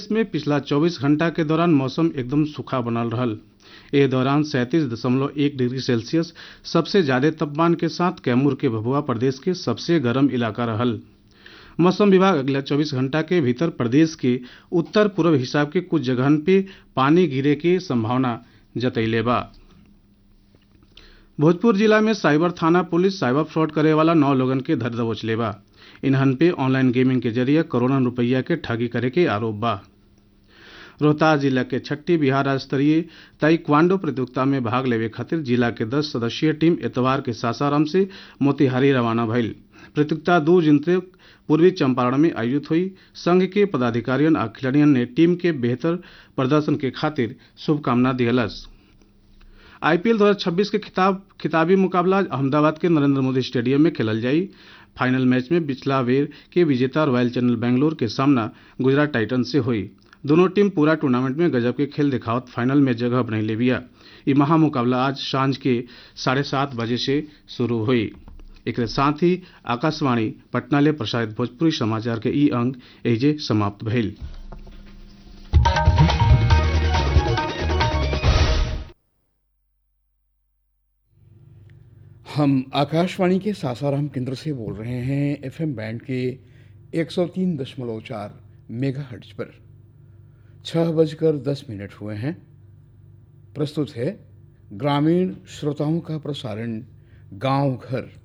प्रदेश में पिछला 24 घंटा के दौरान मौसम एकदम सूखा बनल रहल ए दौरान सैंतीस दशमलव एक डिग्री सेल्सियस सबसे ज्यादा तापमान के साथ कैमूर के भभुआ प्रदेश के सबसे गर्म इलाका रहल मौसम विभाग अगला 24 घंटा के भीतर प्रदेश के उत्तर पूर्व हिसाब के कुछ जगहन पे पानी गिरे के संभावना जतैले बा भोजपुर जिला में साइबर थाना पुलिस साइबर फ्रॉड करे वाला नौ लोगन के धर दबोच लेबा इन्हन पे ऑनलाइन गेमिंग के जरिए करोड़ों रुपया के ठगी करे के आरोप बा रोहतास जिला के छठी बिहार राज्य स्तरीय ताइक्वांडो प्रतियोगिता में भाग लेवे खातिर जिला के 10 सदस्यीय टीम एतवार के सासाराम से मोतिहारी रवाना भइल प्रतियोगिता दो जून तक पूर्वी चंपारण में आयोजित हुई संघ के पदाधिकारियों आ खिलाड़ियों ने टीम के बेहतर प्रदर्शन के खातिर शुभकामना दियलस आईपीएल 2026 के खिताब खिताबी मुकाबला अहमदाबाद के नरेंद्र मोदी स्टेडियम में खेलल जाई फाइनल मैच में पिछला बेर के विजेता रॉयल चैनल बेंगलोर के सामना गुजरात टाइटन से हुई दोनों टीम पूरा टूर्नामेंट में गजब के खेल दिखावत फाइनल में जगह बनैले बिया ये महा मुकाबला आज सांझ के साढ़े सात बजे से शुरू हुई एक साथ ही आकाशवाणी पटना ले प्रसारित भोजपुरी समाचार के ई अंक एजे समाप्त भइल हम आकाशवाणी के सासाराम केंद्र से बोल रहे हैं एफएम बैंड के 103.4 मेगाहर्ट्ज पर छह बजकर दस मिनट हुए हैं प्रस्तुत है ग्रामीण श्रोताओं का प्रसारण गांव घर